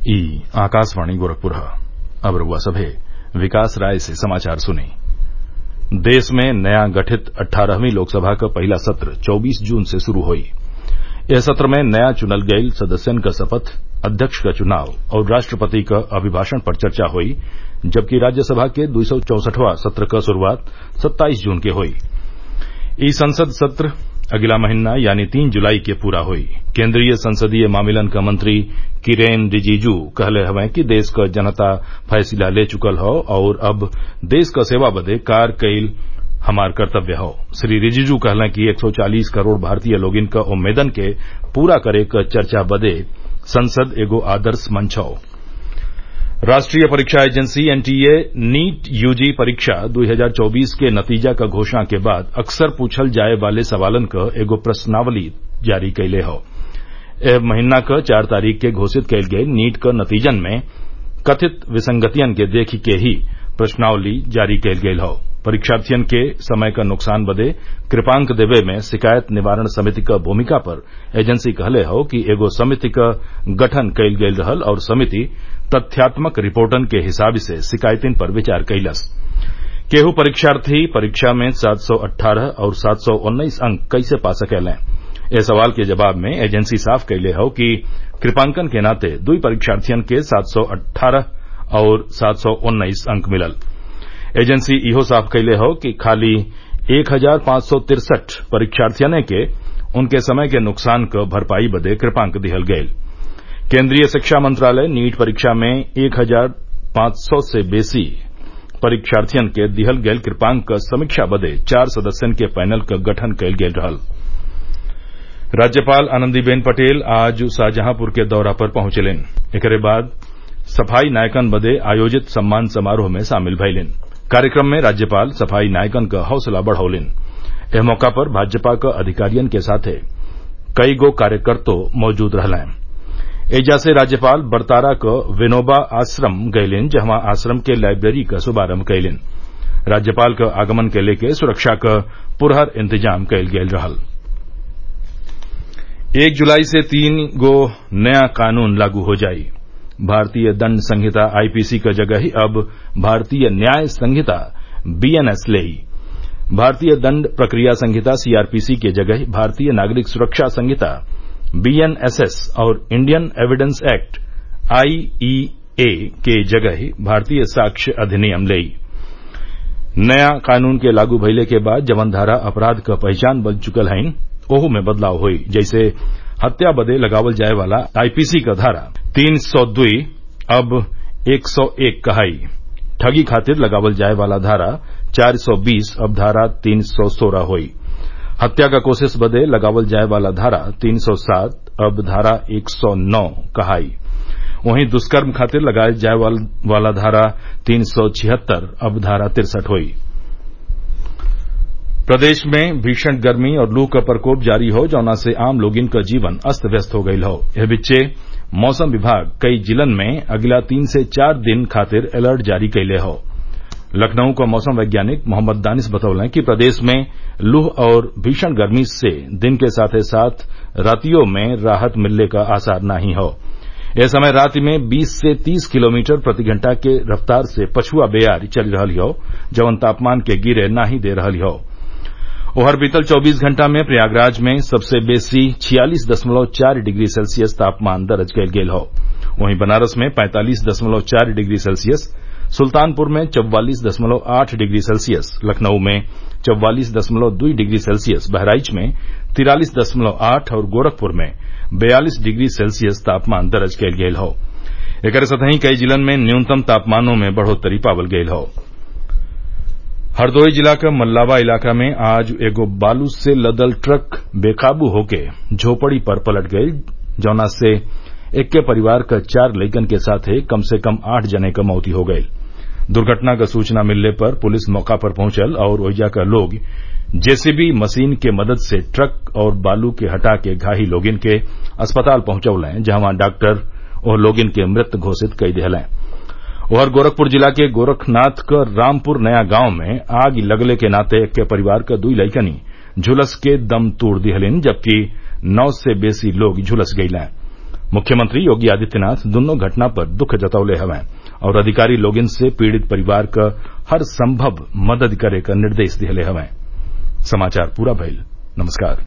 ई आकाशवाणी गोरखपुर अब रउआ सभे विकास राय से समाचार सुनी देश में नया गठित अट्ठारहवीं लोकसभा क पहिला सत्र चौबीस जून से शुरू होई एह सत्र में नया चुनल गईल सदस्यन क शपथ अध्यक्ष क चुनाव और राष्ट्रपति क अभिभाषण पर चर्चा होई जबकि राज्यसभा के दुई सौ चौसठवां सत्र क शुरूआत सत्ताईस जून के होई ई संसद सत्र अगिला महिना यानी तीन जुलाई के पूरा होई केन्द्रीय संसदीय मामिलन क मंत्री किरेन रिजिजू कहले हवें कि देश क जनता फैसला ले चुकल हौ और अब देश क सेवा बदे कार्य कईल हमार कर्तव्य हौ श्री रिजिजू कहलें कि एक सौ चालीस करोड़ भारतीय लोगिन क उम्मीदन के पूरा करे क चर्चा बदे संसद एगो आदर्श मंच हौ राष्ट्रीय परीक्षा एजेंसी एनटीए नीट यूजी परीक्षा 2024 के नतीजा क घोषणा के बाद अक्सर पूछल जाये वाले सवालन क एगो प्रश्नावली जारी कइले हौ एह महीना क चार तारीख के घोषित कईल गईल नीट क नतीजन में कथित विसंगतियन के देखि के ही प्रश्नावली जारी कईल गईल हौ परीक्षार्थियन के समय क नुकसान बदे कृपांक देवे में शिकायत निवारण समिति क भूमिका पर एजेंसी कहले हौ कि एगो समिति क गठन कईल गईल रहल और समिति तथ्यात्मक रिपोर्टन के हिसाब से शिकायतिन पर विचार कईलस केहू परीक्षार्थी परीक्षा में सात सौ अट्ठारह और सात सौ उन्नीस अंक कैसे पा सकेलें ए सवाल के जवाब में एजेंसी साफ कइले हौ कि कृपांकन के नाते दुई परीक्षार्थियन के सात सौ अट्ठारह और सात सौ उन्नीस अंक मिलल एजेंसी इहो साफ कइले हौ कि खाली एक हजार पांच सौ तिरसठ परीक्षार्थियने के उनके समय के नुकसान क भरपाई बदे कृपांक दिहल गईल केन्द्रीय शिक्षा मंत्रालय नीट परीक्षा में एक हजार पांच सौ से बेसी परीक्षार्थियन के दिहल गईल कृपांक क समीक्षा बदे चार सदस्यन के पैनल क गठन कईल गईल रहल राज्यपाल आनंदीबेन पटेल आज शाहजहांपुर के दौरा पर पहुंचलिन एकरे बाद सफाई नायकन बदे आयोजित सम्मान समारोह में शामिल भइलिन कार्यक्रम में राज्यपाल सफाई नायकन क हौसला बढ़ौलिन एह मौका पर भाजपा क अधिकारियन के साथे कई गो कार्यकर्तो मौजूद रहलें एजा से राज्यपाल बरतारा क विनोबा आश्रम गइलिन जहवा आश्रम के लाइब्रेरी क शुभारम्भ कइलिन राज्यपाल क आगमन के लेके सुरक्षा क पुरहर इंतजाम कईल गईल रहल एक जुलाई से तीन गो नया कानून लागू हो जाई भारतीय दंड संहिता आईपीसी क जगह ही अब भारतीय न्याय संहिता बीएनएस लेई भारतीय दंड प्रक्रिया संहिता सीआरपीसी के जगह भारतीय नागरिक सुरक्षा संहिता बीएनएसएस और इंडियन एविडेंस एक्ट आईईए के जगह भारतीय साक्ष्य अधिनियम लेई नया कानून के लागू भइले के बाद जवन धारा अपराध क पहचान बन चुकल हइन ओहू में बदलाव होई जैसे हत्या बदे लगावल जाये वाला आईपीसी क धारा तीन सौ दुई अब एक सौ एक कहाई ठगी खातिर लगावल जाये वाला धारा चार सौ बीस अब धारा तीन सौ सोलह होई हत्या का कोशिश बदे लगावल जाये वाला धारा तीन सौ सात अब धारा एक सौ नौ कहाई वहीं दुष्कर्म खातिर लगाये जाये वाला धारा तीन सौ छिहत्तर अब धारा तिरसठ हुई प्रदेश में भीषण गर्मी और लू क प्रकोप जारी हो जौना से आम लोगिन क जीवन अस्त व्यस्त हो गईल हौ एह बिच्चे मौसम विभाग कई जिलन में अगिला तीन से चार दिन खातिर अलर्ट जारी कइले हौ लखनऊ क मौसम वैज्ञानिक मोहम्मद दानिश बतौलन कि प्रदेश में लूह और भीषण गर्मी से दिन के साथे साथ रातियों में राहत मिलने का आसार नाही हौ एह समय राति में 20 से 30 किलोमीटर प्रति घंटा के रफ्तार से पछुआ बेयार चल रहल हौ जवन तापमान के गिरे नाही दे रहल हौ ओहर बीतल 24 घंटा में प्रयागराज में सबसे बेसी छियालीस दशमलव चार डिग्री सेल्सियस तापमान दर्ज कयल गेल हौ वहीं बनारस में पैंतालीस दशमलव चार डिग्री सेल्सियस सुल्तानपुर में चौवालीस दशमलव आठ डिग्री सेल्सियस लखनऊ में चौवालीस दशमलव दुई डिग्री सेल्सियस बहराइच में तिरालीस दशमलव आठ और गोरखपुर में बयालीस डिग्री सेल्सियस तापमान दर्ज कयल गेल हौ एकरे संतही कई जिलन में न्यूनतम तापमानों में बढ़ोत्तरी पावल गयल हौ हरदोई जिला क मल्लावा इलाका में आज एगो बालू से लदल ट्रक बेकाबू होके झोपड़ी पर पलट गईल जौना से एक्के परिवार क चार लइकन के साथे कम से कम आठ जने क मौती हो गईल दुर्घटना क सूचना मिलने पर पुलिस मौका पर पहुंचल और ओइजा क लोग जेसीबी मशीन के मदद से ट्रक और बालू के हटा के घायल लोगिन के अस्पताल पहुंचौलें जहां डॉक्टर ओह लोगिन के मृत घोषित कई दिहलें उधर गोरखपुर जिला के गोरखनाथ क रामपुर नया गांव में आग लगले के नाते एक्के परिवार क दुई लइकनी झुलस के दम तोड़ दिहलिन जबकि नौ से बेसी लोग झुलस गईलें मुख्यमंत्री योगी आदित्यनाथ दुन्नो घटना पर दुख जतवले हवैं और अधिकारी लोगिन से पीड़ित परिवार क हर संभव मदद करे क निर्देश दिहले हवैं